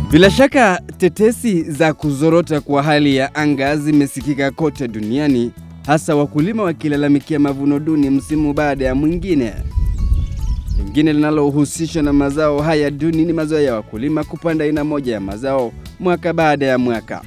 Bila shaka tetesi za kuzorota kwa hali ya anga zimesikika kote duniani, hasa wakulima wakilalamikia mavuno duni msimu baada ya mwingine. Lingine linalohusishwa na mazao haya duni ni mazoea ya wakulima kupanda aina moja ya mazao mwaka baada ya mwaka.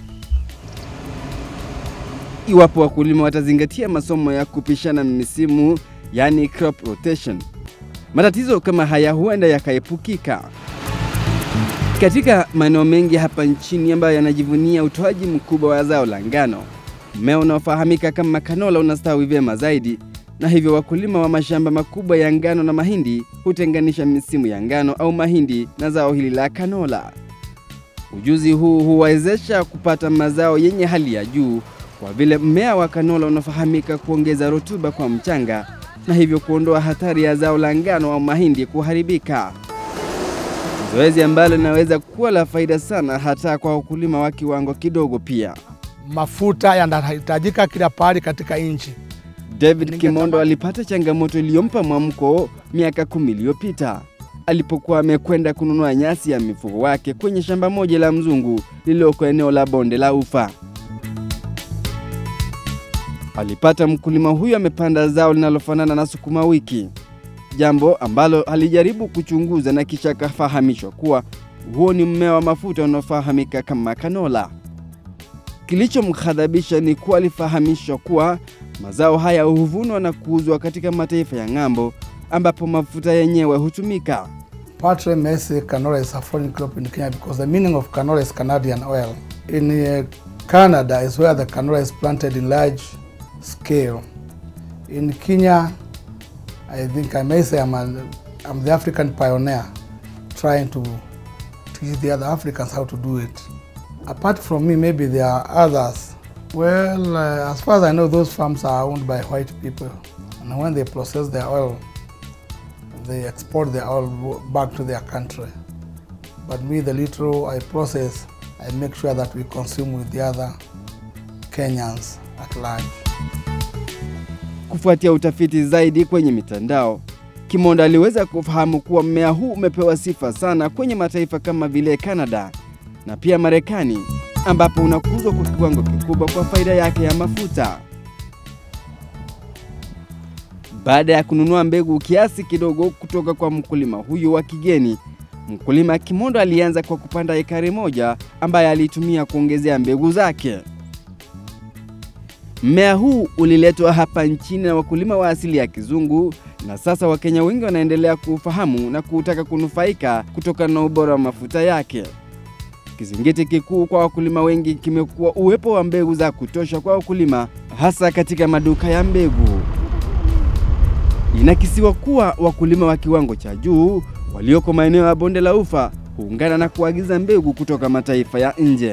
Iwapo wakulima watazingatia masomo ya kupishana misimu, yani crop rotation, matatizo kama haya huenda yakaepukika. Katika maeneo mengi hapa nchini ambayo yanajivunia utoaji mkubwa wa zao la ngano, mmea unaofahamika kama kanola unastawi vyema zaidi, na hivyo wakulima wa mashamba makubwa ya ngano na mahindi hutenganisha misimu ya ngano au mahindi na zao hili la kanola. Ujuzi huu huwawezesha kupata mazao yenye hali ya juu kwa vile mmea wa kanola unafahamika kuongeza rutuba kwa mchanga na hivyo kuondoa hatari ya zao la ngano au mahindi kuharibika, zoezi ambalo linaweza kuwa la faida sana hata kwa wakulima wa kiwango kidogo. Pia Mafuta yanahitajika kila pahali katika nchi. David Kimondo alipata changamoto iliyompa mwamko miaka kumi iliyopita alipokuwa amekwenda kununua nyasi ya mifugo wake kwenye shamba moja la mzungu lililoko eneo la bonde la Ufa. Alipata mkulima huyu amepanda zao linalofanana na sukuma wiki, jambo ambalo alijaribu kuchunguza na kisha akafahamishwa kuwa huo ni mmea wa mafuta unaofahamika kama kanola. Kilichomghadhabisha ni kuwa alifahamishwa kuwa mazao haya huvunwa na kuuzwa katika mataifa ya ng'ambo ambapo mafuta yenyewe hutumika. Partly may say canola is a foreign crop in Kenya because the meaning of canola is Canadian oil. In uh, Canada is where the canola is planted in large scale. In Kenya, I think I may say I'm, a, I'm the African pioneer trying to teach the other Africans how to do it. Apart from me, maybe there are others. Well, uh, as far as I know, those farms are owned by white people. And when they process their oil, they export their oil back to their country. But me, the little I process, I make sure that we consume with the other Kenyans at large. Kufuatia utafiti zaidi kwenye mitandao, Kimondo aliweza kufahamu kuwa mmea huu umepewa sifa sana kwenye mataifa kama vile Canada na pia Marekani, ambapo unakuzwa kwa kiwango kikubwa kwa faida yake ya mafuta. Baada ya kununua mbegu kiasi kidogo kutoka kwa mkulima huyu wa kigeni, mkulima Kimondo alianza kwa kupanda ekari moja ambaye alitumia kuongezea mbegu zake. Mmea huu uliletwa hapa nchini na wakulima wa asili ya kizungu, na sasa Wakenya wengi wanaendelea kuufahamu na kutaka kunufaika kutokana na ubora wa mafuta yake. Kizingiti kikuu kwa wakulima wengi kimekuwa uwepo wa mbegu za kutosha kwa wakulima, hasa katika maduka ya mbegu. Inakisiwa kuwa wakulima wa kiwango cha juu walioko maeneo ya bonde la Ufa huungana na kuagiza mbegu kutoka mataifa ya nje.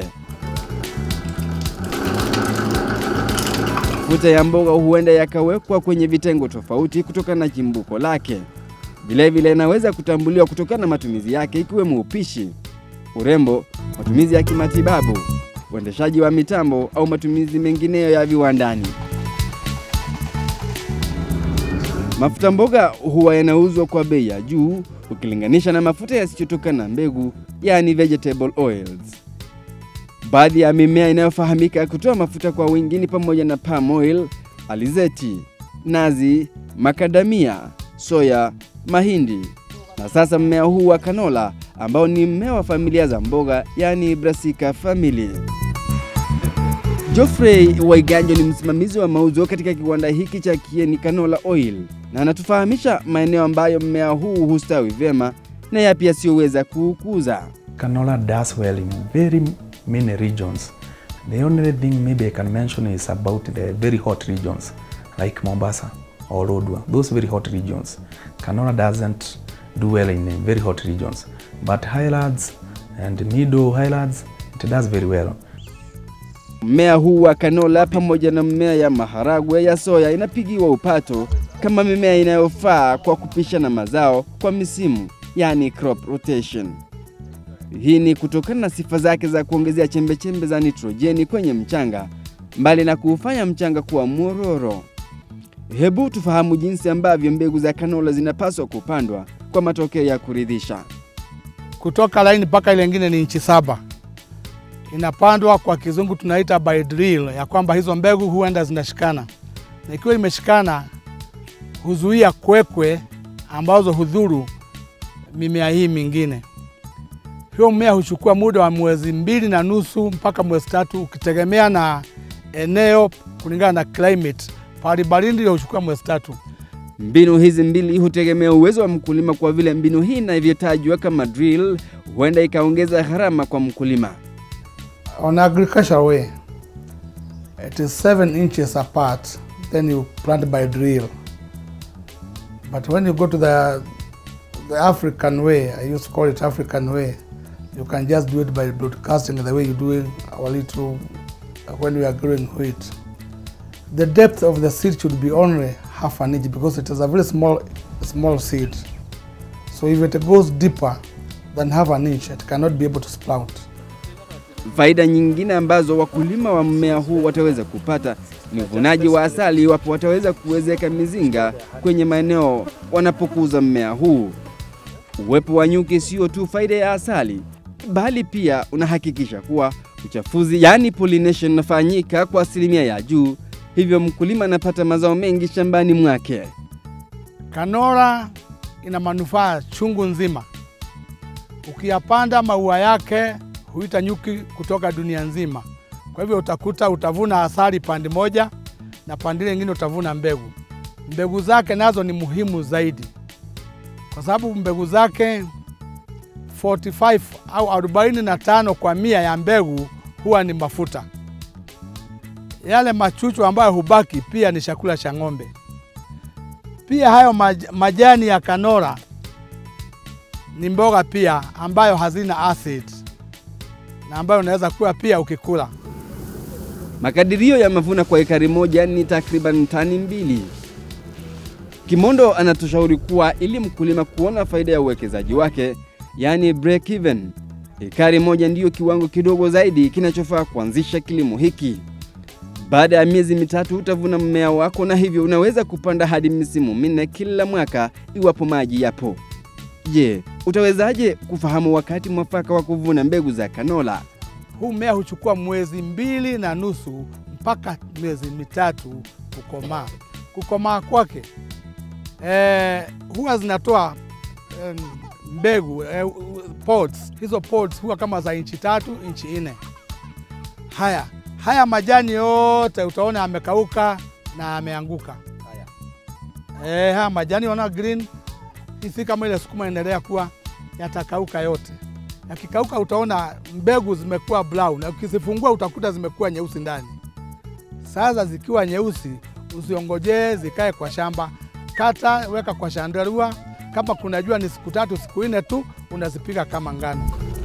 Mafuta ya mboga huenda yakawekwa kwenye vitengo tofauti kutokana na chimbuko lake. Vilevile inaweza kutambuliwa kutokana na matumizi yake ikiwemo upishi, urembo, matumizi ya kimatibabu, uendeshaji wa mitambo au matumizi mengineyo ya viwandani. Mafuta mboga huwa yanauzwa kwa bei ya juu ukilinganisha na mafuta yasiyotokana na mbegu, yani vegetable oils. Baadhi ya mimea inayofahamika kutoa mafuta kwa wingi ni pamoja na palm oil, alizeti, nazi, makadamia, soya, mahindi na sasa mmea huu wa kanola ambao ni mmea wa familia za mboga, yani Brassica family. Geoffrey Waiganjo ni msimamizi wa mauzo katika kiwanda hiki cha Kieni Canola Oil na anatufahamisha maeneo ambayo mmea huu hustawi vyema na yapi yasiyoweza kuukuza. Canola does well in very many regions. The only thing maybe I can mention is about the very hot regions like Mombasa or Lodwar. Those very hot regions. Canola doesn't do well in very hot regions. But highlands and middle highlands, it does very well. Mmea huu wa kanola pamoja na mmea ya maharagwe ya soya inapigiwa upato kama mimea inayofaa kwa kupishana mazao kwa misimu, yani crop rotation. Hii ni kutokana na sifa zake za kuongezea chembechembe za nitrojeni kwenye mchanga, mbali na kuufanya mchanga kuwa mwororo. Hebu tufahamu jinsi ambavyo mbegu za kanola zinapaswa kupandwa kwa matokeo ya kuridhisha. kutoka laini mpaka ile ingine ni inchi saba. Inapandwa kwa kizungu tunaita by drill, ya kwamba hizo mbegu huenda zinashikana, na ikiwa imeshikana huzuia kwekwe ambazo hudhuru mimea hii mingine. Hiyo mmea huchukua muda wa mwezi mbili na nusu mpaka mwezi tatu, ukitegemea na eneo kulingana na climate. Pahali baridi ndio huchukua mwezi tatu. Mbinu hizi mbili hutegemea uwezo wa mkulima, kwa vile mbinu hii inavyotajwa kama drill huenda ikaongeza gharama kwa mkulima. On agricultural way, it is seven inches apart, then you plant by drill. But when you go to the, the African way, I used to call it African way, you can just do it by broadcasting the way you do it our little when we are growing wheat. The depth of the seed should be only half an inch because it is a very small, small seed. So if it goes deeper than half an inch, it cannot be able to sprout. Faida nyingine ambazo wakulima wa mmea huu wataweza kupata ni uvunaji wa asali iwapo wataweza kuwezeka mizinga kwenye maeneo wanapokuza mmea huu. Uwepo wa nyuki sio tu faida ya asali, bali pia unahakikisha kuwa uchafuzi, yaani pollination, unafanyika kwa asilimia ya juu, hivyo mkulima anapata mazao mengi shambani mwake. Kanora ina manufaa chungu nzima. Ukiyapanda maua yake huita nyuki kutoka dunia nzima. Kwa hivyo utakuta utavuna asali pande moja na pande ile nyingine utavuna mbegu. Mbegu zake nazo ni muhimu zaidi, kwa sababu mbegu zake 45 au 45 kwa mia ya mbegu huwa ni mafuta. Yale machuchu ambayo hubaki pia ni chakula cha ng'ombe. Pia hayo maj majani ya kanora ni mboga pia ambayo hazina acid na ambayo unaweza kula pia ukikula. Makadirio ya mavuno kwa ekari moja ni takriban tani mbili. Kimondo anatushauri kuwa ili mkulima kuona faida ya uwekezaji wake, yaani break even, ekari moja ndiyo kiwango kidogo zaidi kinachofaa kuanzisha kilimo hiki. Baada ya miezi mitatu utavuna mmea wako, na hivyo unaweza kupanda hadi misimu minne kila mwaka iwapo maji yapo. Je, utawezaje kufahamu wakati mwafaka wa kuvuna mbegu za kanola? Huu mmea huchukua mwezi mbili na nusu mpaka miezi mitatu kukomaa. Kukomaa kwake eh, huwa zinatoa eh, mbegu eh, pods. Hizo pods huwa kama za inchi tatu inchi nne. Haya haya majani yote utaona amekauka na ameanguka. Eh, haya majani wana green si kama ile sukuma inaendelea kuwa yatakauka yote. Yakikauka utaona mbegu zimekuwa brown, na ukizifungua utakuta zimekuwa nyeusi ndani. Sasa zikiwa nyeusi, usiongojee zikae kwa shamba, kata, weka kwa shandarua. Kama kuna jua ni siku tatu siku nne tu, unazipiga kama ngano.